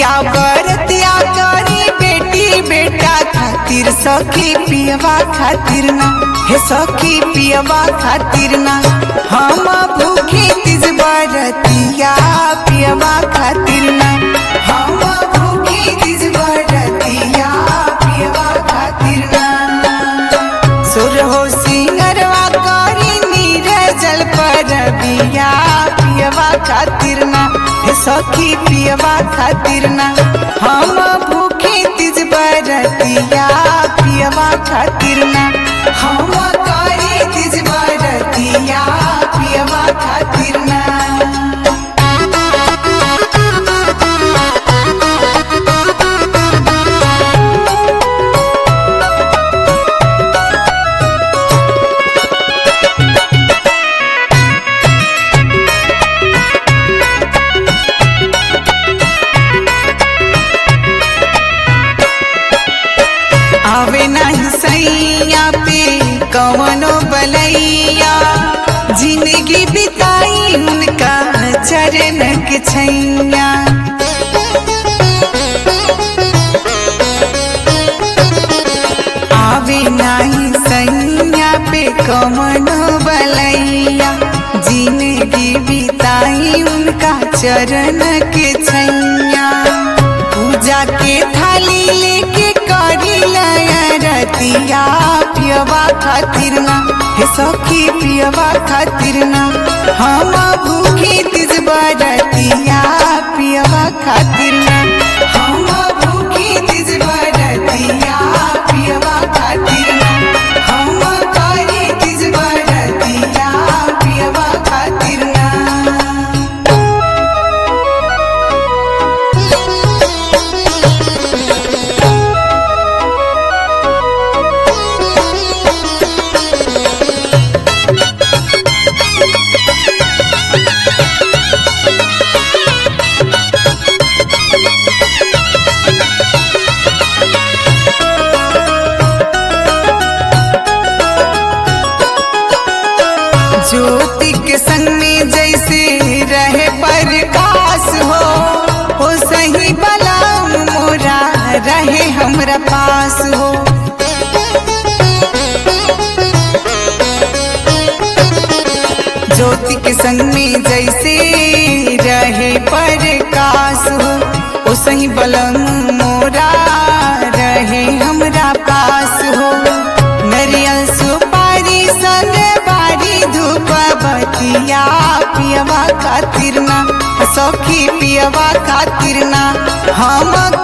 पिया बरतिया करी बेटी बेटा खातिर सखी पियवा खातिर ना हे सखी पियवा खातिर ना हम भूखी तिज बरतिया पियवा खातिर ना हम भूखी तिज बरतिया पियवा खातिर ना सुर हो सिंगरवा करी नीर जल पर बिया पियवा खातिर ना हे सखी पियवा खातिर ना हम भूखे तिज बरतिया पियवा खातिर ना हम करी तिज बरतिया पियवा खातिर ना आवे नहीं सैया पे कवनो बलैया जिंदगी बिताई उनका चरण के छैया आवे नहीं सैया पे कवनो बलैया जिंदगी बिताई उनका चरण के छैया पूजा के थाली लेके करी रतिया पियवा खातिर ना हे सखी पियवा खातिर ना हम भूखी तिज बरतिया पियवा खातिर ना हम भूखी तिज बरतिया पियवा खातिर ना हम करी तिज बरतिया पियवा खातिर ना ज्योति के संग में जैसे रहे प्रकाश हो हो सही बलाम मोरा रहे हमरा पास हो ज्योति के संग में जैसे रहे प्रकाश हो ओ सही बलम मोरा रहे हमरा पास हो नरियल सुपारी संग बारी धूप बतिया पियवा खातिर ना सखी पियवा खातिर ना हम